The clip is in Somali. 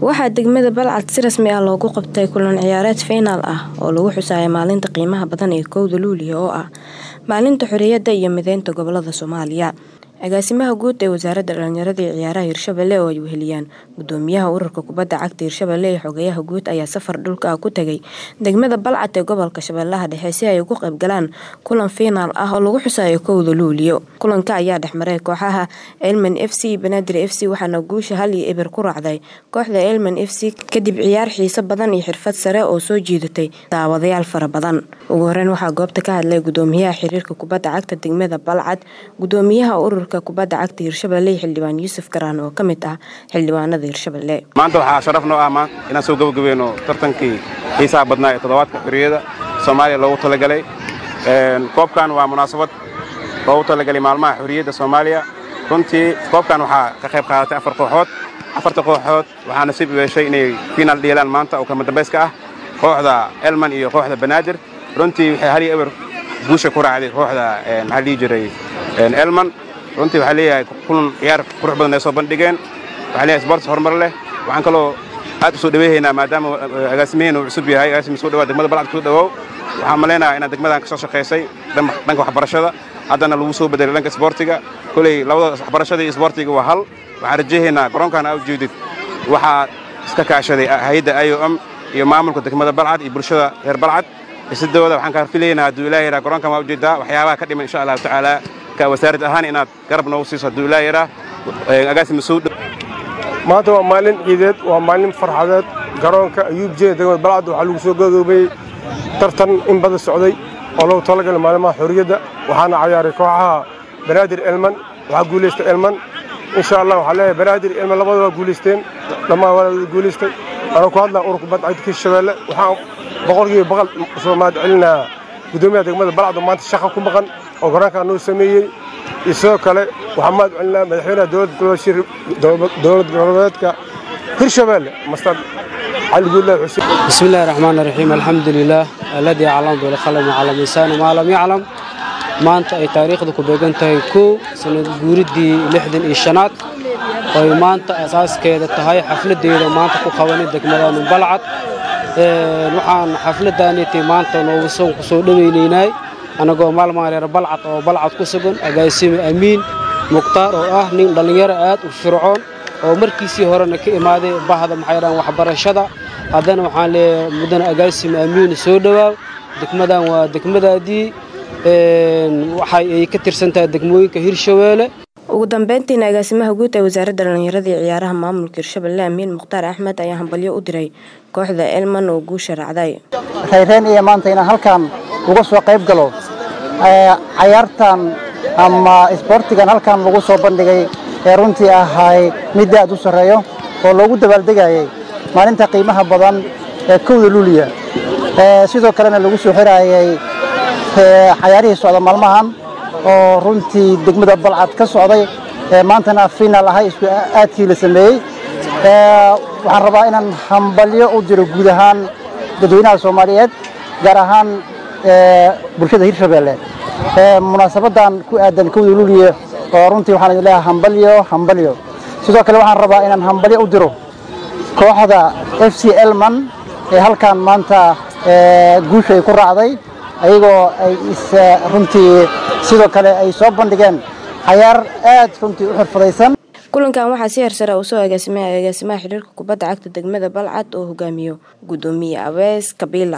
waxaa degmada balcad si rasmi ah loogu qabtay kulan ciyaareed fiinaal ah oo lagu xusaayay maalinta qiimaha badan ee kowda luuliya oo ah maalinta xorriyadda iyo mideynta gobolada soomaaliya agaasimaha guud ee wasaaradda dhalinyarada iyo ciyaaraha hirshabelle oo ay weheliyaan gudoomiyaha ururka kubadda cagta hirshabelle iyo xogayaha guud ayaa safar dhulka ah ku tegay degmada balcad ee gobolka shabeellaha dhexe si ay ugu qayb galaan kulan fiinaal ah oo lagu xusaayo kowda luuliyo kulanka ayaa dhexmaray kooxaha elman f c banaadir f c waxaana guusha hal iyo eber ku raacday kooxda elman f c kadib ciyaar xiiso badan iyo xirfad sare oo soo jiidatay daawadayaal fara badan ugu horeyn waxaa goobta ka hadlay gudoomiyaha xiriirka kubadda cagta degmada balcad gudoomiyaha ururka kubadda cagta hirshabelle xildhibaan yuusuf garaan oo ka mid ah xildhibaanada hirshabelle maanta waxaa sharaf noo ah inaan soo gabagabeyno tartankii xiisaha badnaa ee toddobaadka xorriyadda soomaaliya loogu talagalay koobkan waa munaasabad loogu talagalay maalmaha xorriyadda soomaaliya runtii koobkan waxaa ka qayb qaadatay afar kooxood afarta kooxood waxaa nasiib u yeeshay inay fiinaal dheelaan maanta oo kamadambayska ah kooxda elman iyo kooxda banaadir runtii waxay hal iyo eber guusha ku raacday kooxda maxaa dhihi jiray elman runtii waxaa leeyahay kulan ciyaar qurux badan ay soo bandhigeen waxaa leeyahay sports horumar leh waxaan kaloo aad u soo dhaweyhaynaa maadaama agaasimaheena uu cusub yahay agaasima soo dhawaa degmada balcad kusoo dhawow waxaan malaynayaa inaad degmadan ka soo shaqaysay dhanka waxbarashada haddana lagu soo bedelay dhanka isboortiga koley labada waxbarashada iyo isboortiga waa hal waxaan rajahaynaa garoonkan aa ujeedid waxaa iska kaashaday hay-adda i o m iyo maamulka degmada balcad iyo bulshada reer balcad isidooda waxaan kaa filaynaa hadduu ilaah yaraa garoonkan waa ujeedaa waxyaabaha ka dhiman insha allahu tacaala ka wasaarad ahaan inaad garab noogu siiso hadduu ilaah yaraa agaasima soo dhow maanta waa maalin ciideed waa maalin farxadeed garoonka ayuub jeeda degmada balcad waxaa lagu soo gabagabeeyey tartan in badan socday oo loogu talagalay maalmaha xorriyadda waxaana cayaaray kooxaha banaadir elman waxaa guulaystay elman insha allah waxaa leeyahay banaadir elman labada waa guulaysteen dhammaan waa guulaystay anuu ku hadlaa ururka kubadda cagta hirshabeelle waxaan boqolkiiba boqol soo mahad celinaa gudoomiyaha degmada balcad oo maanta shaqa ku maqan oo garoonkaa noo sameeyey iyo sidoo kale waxaan mahad celinaa madaxweynaha dowlad goboleedka hirshabeelle mastad cali guudlah xuseen bismi illahi raxmaan raxiim alxamdu lilaah alladii aclam bilqalami cala lisaani maa lam yaclam maanta ay taariikhda ku beegan tahay kow sanad guuriddii lixdan iyo shanaad oy maanta asaaskeeda tahay xafladdeeda maanta ku qabanay degmadaanu balcad waxaan xafladdaaniti maanta noogu soon ku soo dhowaynaynay annagoo maalmaan reer balcad oo balcad ku sugan agaasime amiin mukhtaar oo ah nin dhallinyaro aad u fircoon oo markiisii horena ka imaaday bahda maxay dhahan waxbarashada haddana waxaan leeyahay mudane agaasime amiin soo dhowaaw degmadan waa degmadaadii waxay ay ka tirsan tahay degmooyinka hirshabeelle ugu dambeyntiina agaasimaha guud ee wasaaradda dhalinyarada iyo ciyaaraha maamulka hirshabelle amiin mukhtaar axmed ayaa hambalyo u diray kooxda elman oo guusha raacday rayreen iyo maanta inaan halkan uga soo qayb galo cayaartan ama isboortigan halkan lagu soo bandhigay ee runtii ahay mid aad u sarreeyo oo loogu dabaaldegayay maalinta qiimaha badan ee kowda luuliya sidoo kalena lagu soo xiraayay cayaarihii socda maalmahan oo runtii degmada balcad ka socday maantana finaal ahay isku aadkii la sameeyey waxaan rabaa inaan hambalyo u diro guud ahaan dadweynaha soomaaliyeed gaar ahaan bulshada hirshabeelle munaasabaddan ku aadan kowda luuliya oo runtii waxaan idin leeyahay hambalyo hambalyo sidoo kale waxaan rabaa inaan hambalyo u diro kooxda f c elman ee halkan maanta guusha ay ku raacday ayagoo ay runtii sidoo kale ay soo bandhigeen cayaar aad runtii u xirfadaysan kulankan waxaa si hersare uu soo agaasimay agaasimaha xiriirka kubadda cagta degmada balcad oo hogaamiyo gudoomiye abees kabiila